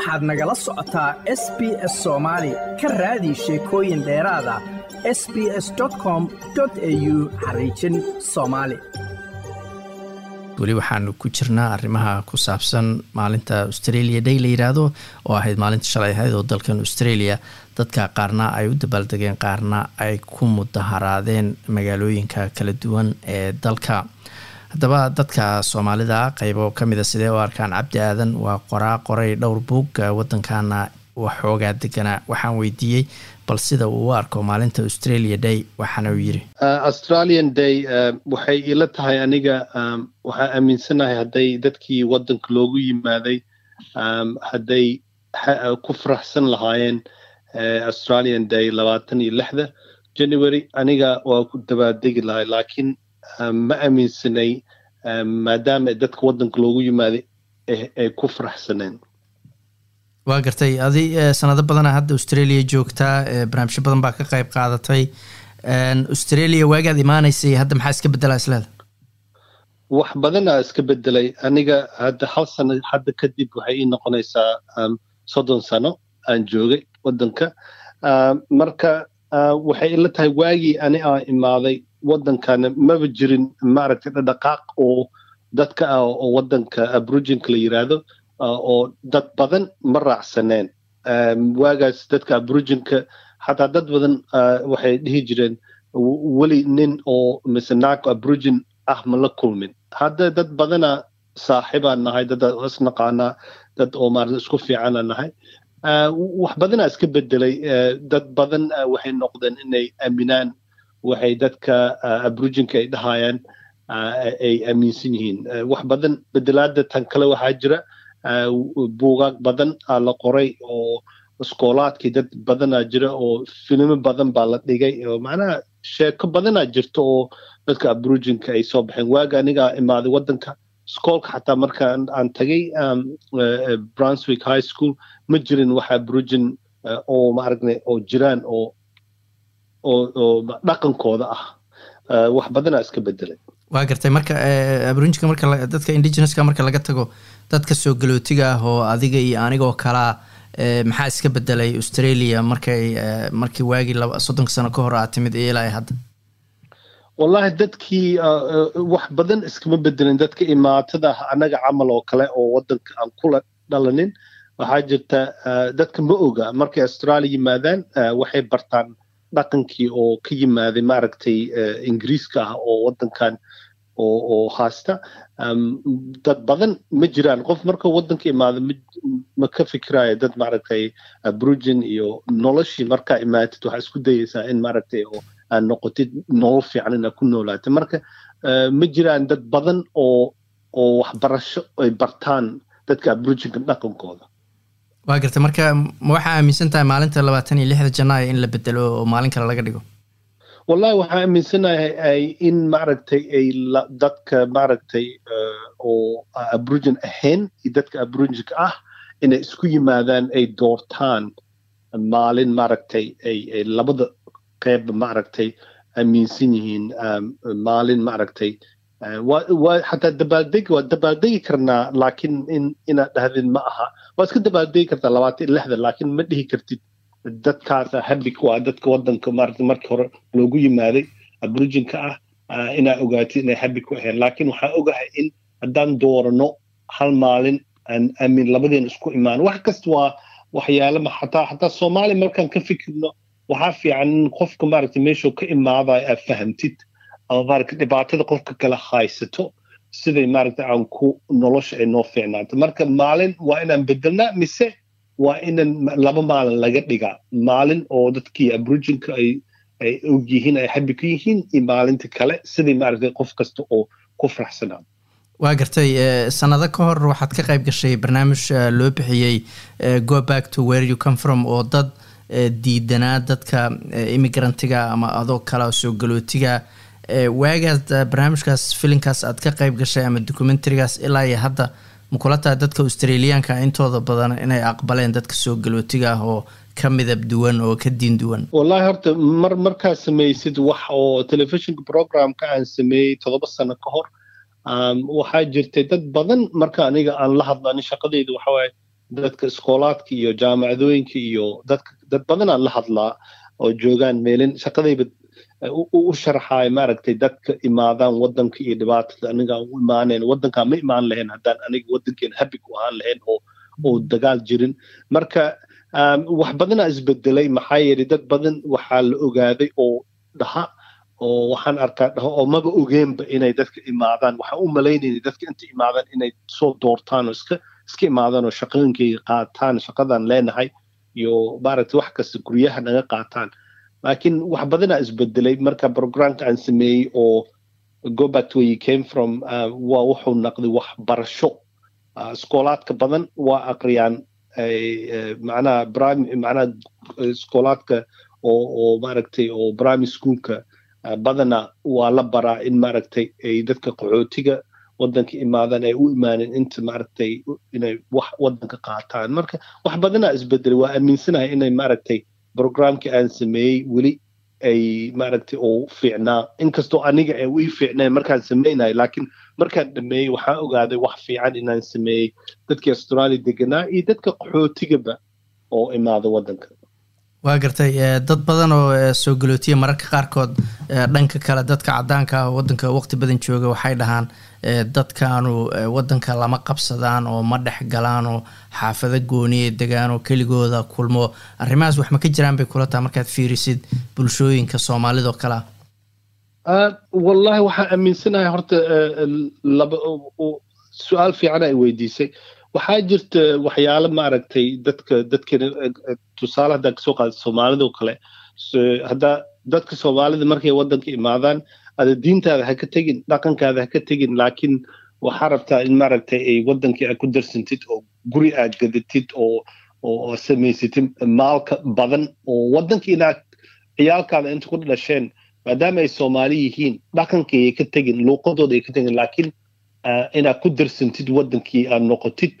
waxaad nagala socotaa s b s soomaali ka raadi sheekooyin dheeraada s b s com au xariijin soomaali weli waxaanu ku jirnaa arrimaha ku saabsan maalinta australia day la yidhaahdo oo ahayd maalinta shalay ahayd oo dalkan australia dadka qaarna ay u dabaaldegeen qaarna ay ku mudaharaadeen magaalooyinka kala duwan ee dalka haddaba dadka soomaalida qeybo kamida sidee u arkaan cabdi aadan waa qoraa qoray dhowr buug wadankana waxoogaa deganaa waxaan weydiiyey bal sida uu u arko maalinta australia day waxaana uu yiri australian day waxay ila tahay aniga waxaa aaminsanahay hadday dadkii wadanka loogu yimaaday hadday ku faraxsan lahaayeen australian day labaatan iyo lixda january aniga waa ku dabaaldegi lahay laakiin ma aaminsanay maadaama dadka wadanka loogu yimaaday ay ku faraxsaneen waa gartay adi sanado badana hadda australia joogtaa barnaamijyo badan baa ka qayb qaadatay australia waagaad imaaneysay hadda maxaa iska bedelaa isleeda wax badanaa iska bedelay aniga hadda hal sano hadda kadib waxay ii noqonaysaa soddon sano aan joogay wadanka marka waxay ila tahay waagii ani aan imaaday wadankana maba jirin maaragtay dhaqaaq oo dadka ah oo wadanka abrujinka la yiraahdo oo dad badan ma raacsaneen waagaas dadka abrujinka xataa dad badan waxay dhihi jireen weli nin oo mise naag abrujin ah ma la kulmin hadda dad badana saaxiibaan nahay dad isnaqaanaa dad oo maarata isku fiicana nahay wax badanaa iska bedelay dad badan waxay noqdeen inay aaminaan waxay dadka abrujinka ay dhahayaan ay aaminsan yihiin wax badan bedelaada tan kale waxaa jira buugaag badan aa la qoray oo iskoolaadkii dad badanaa jira oo filimo badan baa la dhigay oo macnaha sheeko badanaa jirta oo dadka abrujinka ay soo baxeen waaga anigaa imaaday wadanka iskoolka xataa marka aan tagay brunswick high school ma jirin wax abrujin oo maaragna oo jiraan oo oo dhaqankooda ah wax badanaa iska bedelay waa gartay marka abrujinka marka dadka indigeneska marka laga tago dadka soo galootiga ah oo adiga iyo anigoo kalaa maxaa iska bedelay australia markay markii waagii soddonka sano ka hor aa timid iyo ilaa hadda wallahi dadkii wax badan iskama bedelin dadka imaatada annaga camal oo kale oo wadanka aan kula dhalanin waxaa jirta dadka ma oga markay australia yimaadaan waxay bartaan dhaqankii oo ka yimaaday maaragtay ingiriiska ah oo wadankan oo oo haasta dad badan ma jiraan qof markuu wadanka imaado ma ka fikiraayo dad maaragtay abrujin iyo noloshii markaa imaatid waxaa isku dayeysaa in maaragtay oo aad noqotid nolol fiican inaad ku noolaatid marka ma jiraan dad badan oo oo waxbarasho ay bartaan dadka abrujinka dhaqankooda waa gartay marka ma waxaa aaminsan tahay maalinta labaatan iyo lixda janaayo in la bedelo oo maalin kale laga dhigo wallahi waxaa aaminsanahay in maaragtay ay dadka maaragtay oo abrujin ahayn iyo dadka abrujinka ah inay isku yimaadaan ay doortaan maalin maaragtay ay labada qeyb maaragtay aaminsan yihiin maalin maaragtay waa xataa dabaaldegi waa dabaaldegi karnaa laakiin in inaad dhahdid ma aha waa iska dabaaldegi kartaa labaatan iyo lixda laakiin ma dhihi kartid dadkaasa habig waa dadka wadanka maarata markii hore loogu yimaaday abrujinka ah inaa ogaatid inay habig ku ahayn laakiin waxaan ogahay in haddaan doorano hal maalin aan aamin labadeen isku imaan wax kasta waa waxyaala xataa xataa soomaaliya markaan ka fikirno waxaa fiican in qofka maaragta meeshuu ka imaadayo aad fahamtid ama maaragta dhibaatada qofka kale haysato siday maaragta aan ku nolosha ay noo fiicnaato marka maalin waa inaan bedelnaa mise waa inan laba maalin laga dhigaa maalin oo dadkii abrujinka ay ay og yihiin ay habi ku yihiin iyo maalinta kale sidai maaragtay qof kasta oo ku faraxsanaa waa gartay sanado ka hor waxaad ka qayb gashay barnaamij loo bixiyey go back to where you come from oo dad diidanaa dadka immigrantiga ama adoo kala soo galootiga waagaas barnaamijkaas filinkaas aad ka qayb gashay ama documentarigaas ilaa iyo hadda makula tahay dadka australiyaanka intooda badan inay aqbaleen dadka soo galootiga ah oo ka midab duwan oo ka diin duwan wallahi horta mar markaa samaysid wax oo telefishinka programka aan sameeyey toddoba sano ka hor waxaa jirtay dad badan marka aniga aan la hadlo ani shaqadeyda waxawaaye dadka iskoolaadka iyo jaamacadooyinka iyo dadka dad badanaan la hadlaa oo joogaan meelin shaqadayba u sharaxaay maaragtay dadka imaadaan wadanka iyo dhibaatada aniga u imaaneen wadankaa ma imaan lahayn haddaan aniga wadankeena habi ku ahaan lahayn oo oo dagaal jirin marka wax badanaa isbedelay maxaa yeelay dad badan waxaa la ogaaday oo dhaha oo waxaan arkaa dhaho oo maba ogeenba inay dadka imaadaan waxaan u malaynayna dadka inta imaadaan inay soo doortaan oo iska iska imaadaan oo shaqooyinkayga qaataan shaqadan leenahay iyo maaragtay wax kasta guryaha naga qaataan laakiin wax badanaa isbedelay marka programka aan sameeyey oo go back to where you came from waa wuxuu naqday waxbarasho iskoolaadka badan waa aqriyaan macnaha macnaha iskoolaadka oo oo maaragtay oo primary schoolka badana waa la baraa in maaragtay ay dadka qaxootiga wadanka imaadaan ay u imaaneen inta maaragtay inay wax wadanka qaataan marka wax badanaa isbedelay waa aaminsanahay inay maaragtay programkii aan sameeyey weli ay maaragtay oo fiicnaa inkastoo aniga ay ii fiicneen markaan samaynayo laakiin markaan dhameeyey waxaan ogaaday wax fiican inaan sameeyey dadkii australia deganaa iyo dadka qaxootigaba oo imaada wadanka waa gartay dad badan oo soo galootiya mararka qaarkood dhanka kale dadka cadaanka ah wadanka waqti badan jooga waxay dhahaan dadkaanu wadanka lama qabsadaan oo ma dhex galaan oo xaafado gooniya degaan oo keligooda kulmo arrimahaas wax ma ka jiraan bay kula taha markaad fiirisid bulshooyinka soomaalidao kale ah wallahi waxaan aaminsanahay horta laba su-aal fiican ay weydiisay waxaa jirta waxyaalo maaragtay dadka dadkana tusaale haddaa kasoo qaada soomaalida oo kale haddaa dadka soomaalida markay wadanka imaadaan ada diintaada ha ka tegin dhaqankaada ha ka tegin laakiin waxaa rabtaa in maaragtay ay wadankii aad ku darsantid oo guri aad gadatid oo oo samaysatid maalka badan oo wadankii inaad ciyaalkaada inta ku dhasheen maadaama ay soomaali yihiin dhaqankii ay ka tegin luuqadooda ay ka tegin laakiin inaad ku darsantid wadankii aad noqotid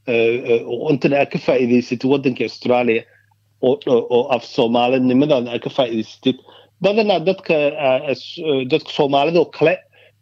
intana aad ka faa'iidaysatid wadankii australia oo af soomaalinimadaada aad ka faa'iidaysatid badanaa dadka dadka soomaalidoo kale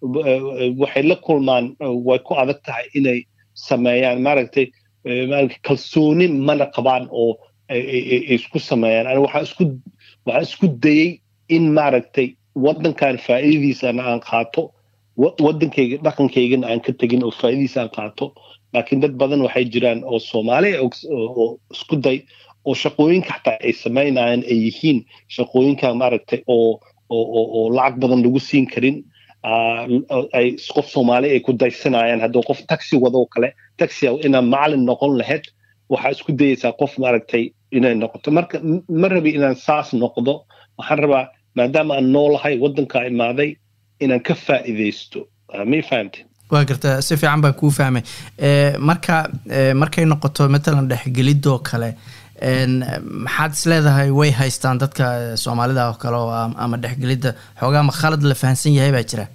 waxay la kulmaan way ku adag tahay inay sameeyaan maaragtay kalsooni mana qabaan oo isku sameeyaan ani waxaan isku waxaan isku dayey in maaragtay wadankan faa'iidadiisana aan qaato wadankayga dhaqankaygana aan ka tegin oo faa'iidadiisa aan qaato laakiin dad badan waxay jiraan oo soomaali oo isku day oo shaqooyinka xataa ay samaynayaan ay yihiin shaqooyinka maaragtay oo oo oo lacag badan lagu siin karin ay qof soomaali ay ku daysanayaan hadduu qof taxi wadoo kale taxi inaa macalin noqon lahayd waxaa isku dayeysaa qof maaragtay inay noqoto marka ma rabi inaan saas noqdo waxaan rabaa maadaama aan noolahay waddankaa imaaday inaan ka faa'iidaysto may fahamte waa garta si fiican baan kuu fahmay marka markay noqoto matalan dhexgelidoo kale maxaad is leedahay way haystaan dadka soomaalida oo kale oo ama dhexgelidda xoogaa ma khalad la fahansan yahay baa jira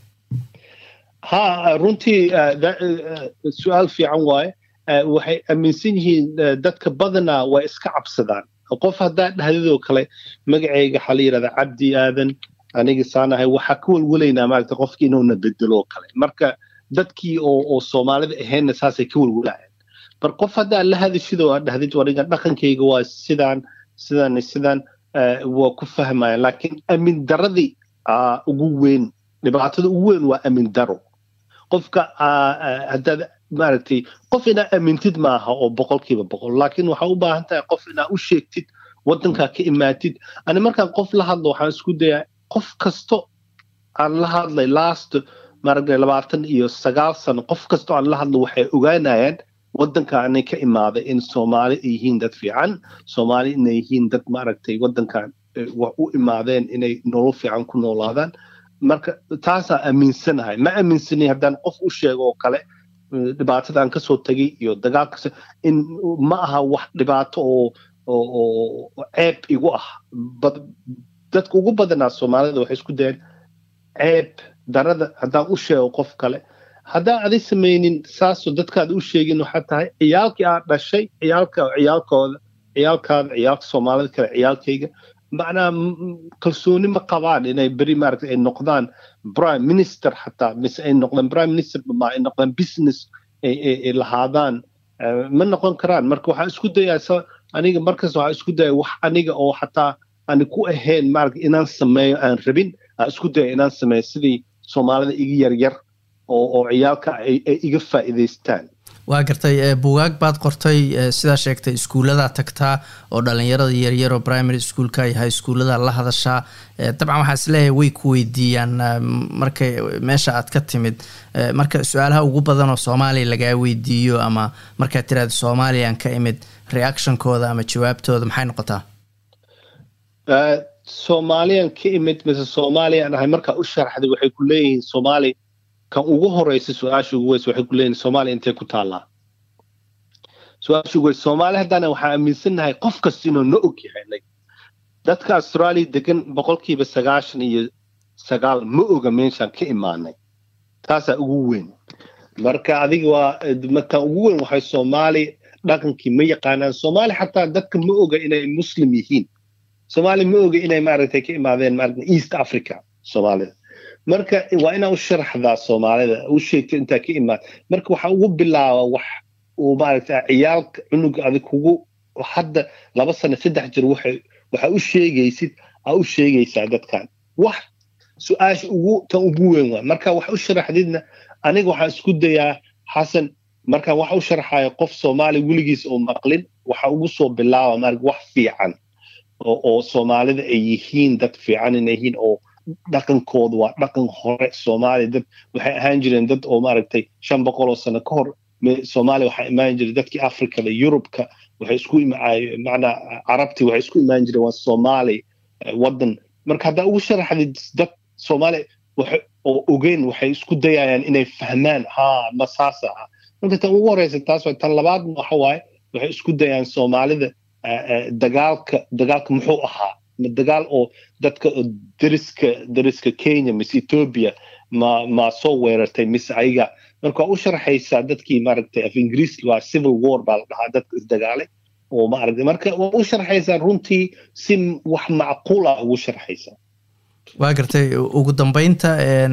ha runtii su-aal fiican waaye waxay aaminsan yihiin dadka badanaa way iska cabsadaan qof haddaa dhahdidoo kale magacayga waxaa la yidhahdaa cabdi aadan aniga saanahay waxaa ka welwelaynaa maaragta qofkii inuuna bedelo oo kale marka dadkii oo oo soomaalida ahaynna saasay ka welwelaayeen bar qof haddaa la hadishidoo aad dhahdid aniga dhaqankayga waa sidaan sidaan sidaan waa ku fahmaya laakiin amin daradii ugu weyn dhibaatada ugu weyn waa amin daro qofka haddaad maaragtay qof inaa amintid maaha oo boqolkiiba boqol laakiin waxaa u baahan tahay qof inaa u sheegtid waddankaa ka imaatid ani markaan qof la hadlo waxaan isku dayaa qof kasto aan la hadlay last maaragtay labaatan iyo sagaal sano qof kasto aan la hadlo waxay ogaanayaan waddanka anay ka imaaday in soomaali ay yihiin dad fiican soomaali inay yihiin dad maaragtay waddankan wax u imaadeen inay nolol fiican ku noolaadaan marka taasaa aaminsanahay ma aaminsanay haddaan qof u sheego oo kale dhibaatada aan kasoo tegay iyo dagaalkas in ma aha wax dhibaato oo oo ceeb igu ah dadka ugu badanaa soomaalida waxay isku dayeen ceeb darada haddaan u sheego qof kale haddaan adi samaynin saasoo dadkaada u sheegin waxaa tahay ciyaalkii aad dhashay ciyaalka ciyaalkooda ciyaalkaada ciyaalka soomaalida kale ciyaalkayga macnaa kalsooni ma qabaan inay beri maaragtay ay noqdaan prime minister xataa mise ay noqdaan prime minister ma ay noqdaan business ay lahaadaan ma noqon karaan marka waxaan isku dayaa aniga markas waxaan isku daya wax aniga oo xataa aan ku ahayn maarata inaan sameeyo aan rabin aan isku daya inaan sameeyo sidii soomaalida iga yaryar oo oo ciyaalka ay iga faa'iidaystaan waa gartay bugaag baad qortay sidaa sheegtay iskuulladaa tagtaa oo dhalinyarada yaryar oo primary schoolka iyo high schoolada la hadashaa dabcan waxaa is leeyahay way ku weydiiyaan markay meesha aad ka timid marka su-aalaha ugu badan oo soomaaliya lagaa weydiiyo ama markaad tiraada soomaaliyaan ka imid reactionkooda ama jawaabtooda maxay noqotaa soomaaliyan ka imid mise soomaaliyaan ahay markaa u sharaxday waxay ku leeyihiin soomaali kan ugu horeysa su-aasha ugu weys waxay ku leeyihin soomaaliya intay ku taallaa su-aasha ugu weys soomaali haddana waxaan aaminsannahay qof kasta inuu na og yahay dadka austraaliya degan boqolkiiba sagaashan iyo sagaal ma oga meeshaan ka imaanay taasaa ugu weyn marka adiga waa markan ugu weyn waxay soomaali dhaqankii ma yaqaanaan soomaali xataa dadka ma oga inay muslim yihiin soomaali ma oga inay maaragtay ka imaadeen maaragta east africa soomaalida marka waa inaa u sharaxdaa soomaalida u sheegta intaa ka imaad marka waxaa ugu bilaaba wax uu maaragta ciyaalka cunuga adig kugu hadda laba sano saddex jir waxay waxaa u sheegaysid aa u sheegaysaa dadkan wax su-aasha ugu tan ugu weyn waa marka wax u sharaxdidna aniga waxaan isku dayaa xasan markaan wax u sharaxayo qof soomaali weligiis oo maqlin waxa ugu soo bilaaba maarag wax fiican oo oo soomaalida ay yihiin dad fiican inay yihiin oo dhaqankooda waa dhaqan hore soomaaliya dad waxay ahaan jireen dad oo maaragtay shan boqol oo sano ka hor soomaaliya waxaa imaan jiray dadkii africada yurubka waxay isku macnaa carabtii waxay isku imaan jireen waa soomaali waddan marka haddaa ugu sharaxdid dad soomaali oo ogeyn waxay isku dayayaan inay fahmaan ha ma saasa ah marka tan ugu horeysa taas waa tan labaadna waxa waaye waxay isku dayaan soomaalida dagaalka dagaalka muxuu ahaa ma dagaal oo dadka dariska dariska kenya mise ethiopia ma ma soo weerartay mise ayaga marka waa u sharaxaysaa dadkii maaragtay af ingiriiski waa civil war baa la dhahaa dadka isdagaalay oo maaragtay marka waa u sharaxaysaa runtii si wax macquul ah ugu sharaxaysaa waa gartay ugu dambeynta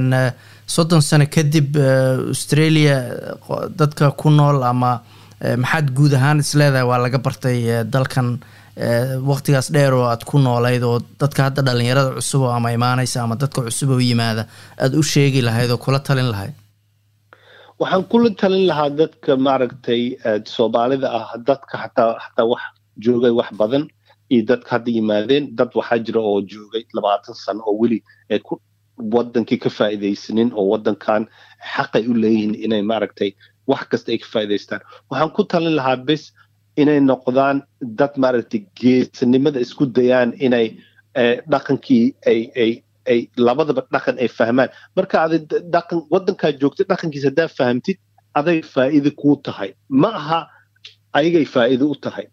soddon sano kadib australia dadka ku nool ama maxaad guud ahaan isleedahay waa laga bartay dalkan waqtigaas dheer oo aad ku noolayd oo dadka hadda dhalinyarada cusub oo ama imaanaysa ama dadka cusub oo yimaada aada u sheegi lahayd oo kula talin lahayd waxaan kula talin lahaa dadka maaragtay soomaalida ah dadka xataa xataa wax joogay wax badan iyo dadka hadda yimaadeen dad waxaa jira oo joogay labaatan sano oo weli ay ku wadankii ka faa'iidaysanin oo wadankan xaqay u leeyihiin inay maaragtay wax kasta ay ka faa'iidaystaan waxaan ku talin lahaa bes inay noqdaan dad maaragtay geesanimada isku dayaan inay dhaqankii ay ay ay labadaba dhaqan ay fahmaan marka adi dhaqan wadankaa joogtay dhaqankiisa haddaa fahamtid aday faa'iide kuu tahay ma aha ayagay faa'iide u tahay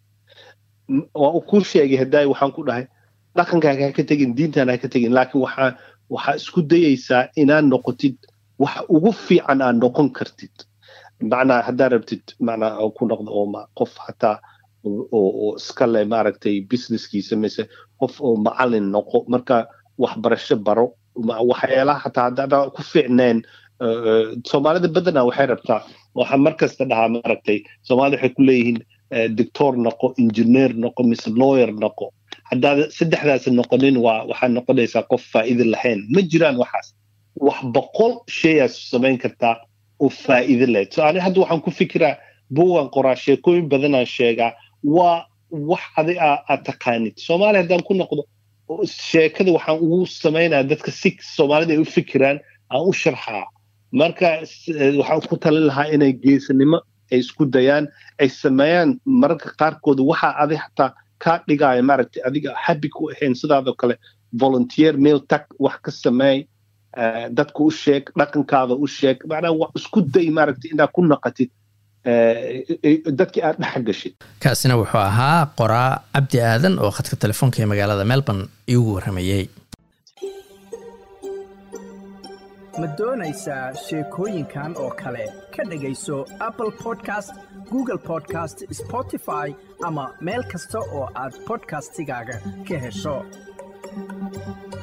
waa u kuu sheegay haddaay waxaan ku dhahay dhaqankaaga ha ka tegin diintaan ha ka tegin laakiin waxaa waxaa isku dayaysaa inaad noqotid waxa ugu fiican aad noqon kartid macnaa haddaa rabtid macnaa ku noqdo oo qof hataa oo iska leh maaragtay businesskiisa mise qof oo macalin noqo marka waxbarasho baro waxyaalaha hataa haddaa ku fiicneen soomaalida badanaa waxay rabtaa waxaa mar kasta dhahaa maaragtay soomaalida waxay ku leeyihiin doctor noqo engineer noqo mise lawyer noqo haddaad saddexdaas noqonin waa waxaad noqonaysaa qof faa'iide lahayn ma jiraan waxaas wax boqol shayaas samayn kartaa oo faa'iide lahayd so ani hadda waxaan ku fikiraa buugan qoraa sheekooyin badanaan sheegaa waa wax adi aad taqaanid soomaaliya haddaan ku noqdo sheekada waxaan ugu samaynaya dadka si soomaalida ay u fikiraan aan u sharxaa marka waxaan ku talin lahaa inay geesanimo ay isku dayaan ay sameeyaan mararka qaarkooda waxaa adi xataa kaa dhigaayo maaragtay adiga habi ku ahayn sidaadoo kale volunteer mail tag wax ka sameey dadka u sheeg dhaqankaada u sheeg macnaa wax isku day maaragtay inaad ku naqatid dadkii aad dhex gashid kaasina wuxuu ahaa qoraa cabdi aadan oo khadka telefoonka ee magaalada melbourne iigu warramayey ma doonaysaa sheekooyinkan oo kale ka dhegayso apple podcast google podcast spotify ama meel kasta oo aad podcastigaaga ka hesho